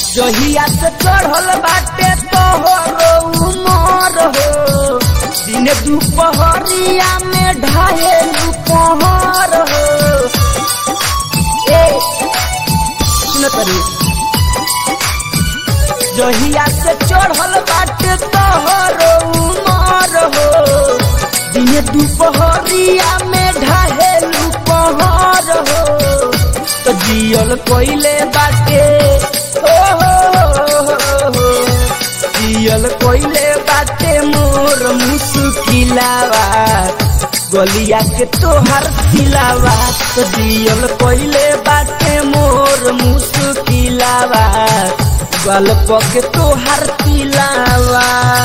जहिया से चढ़ल बाटे तोहरो उमर हो दिन दुपहरिया में ढाहे दुपहर हो ए सुन करी जहिया से चढ़ल बाटे तोहरो उमर हो दिन दुपहरिया में ढाहे दुपहर हो तो जियल कोइले बाटे ओ हो हो हो जियल कोइले बाटे मोर मुसुकिलावा गलिया के तोहर खिलावा तो जियल कोइले बाटे मोर मुसुकिलावा गल्प के तोहर खिलावा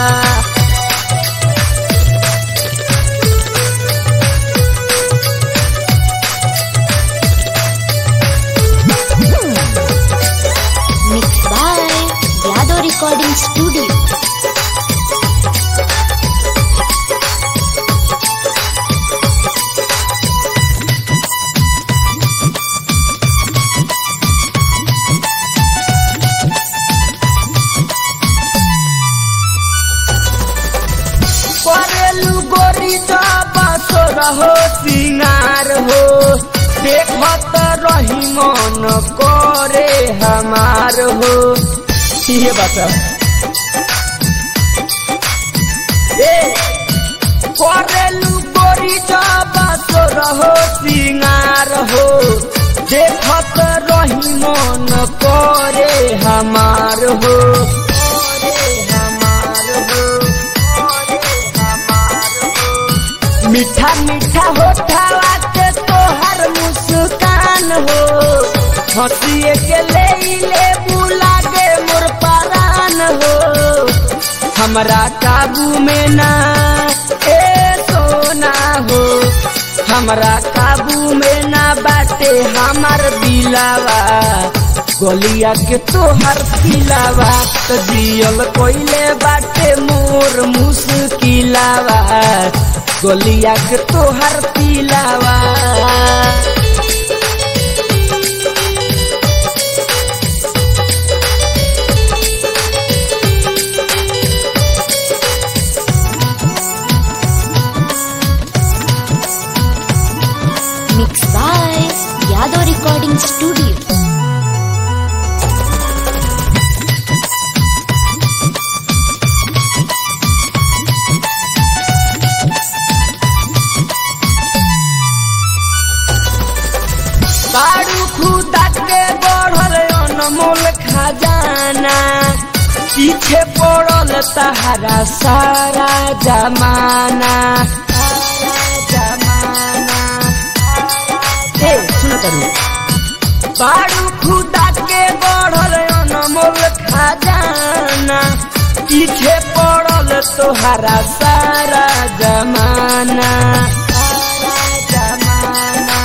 Mixed by Yadav Recording Studio. करेलू गोरी बासर हो सिंगार हो देखत रही मन करे हमार हो ये बता ए करेलू गोरी बासर हो सिंगार हो देखत रही मन करे हमार हो करे हमार हो मीठा मीठा होठावा के तोहर मुस्कान हो हंसिए के ले ले बुला के मोर परान हो हमरा काबू में ना ए सोना हो हमरा काबू में ना बाटे हमार दिलावा गलिया के तोहर पिलावा तो दियल कोइले बाटे मोर मुस्किलावा गलिया के तोहर पिलावा Mixed by Yadav Recording Studio. बारू खुदा के बढ़ल अनमोल खजाना पीछे पड़ल तहरा सारा जमाना सारा जमाना ए सुन करू बारू खुदा के बढ़ल अनमोल खजाना पीछे पड़ल तोहरा सारा जमाना सारा जमाना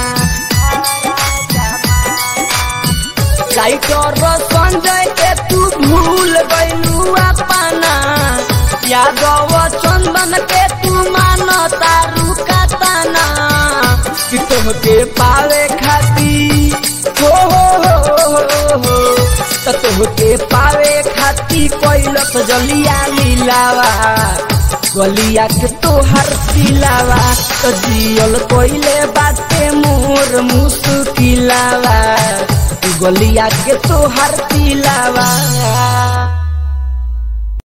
लाइटर संजय के तू भूल गइलू अपना यादव चंदन के तू मानो तारू का तना कि तुमके पावे खाती हो हो हो हो हो त तुमके पावे खाती कैलस जलिया लीलावा गलिया के तोहर सिलावा तो जियल कोइले बाटे मोर मुसुकिलावा गलिया के तोहर पिलावा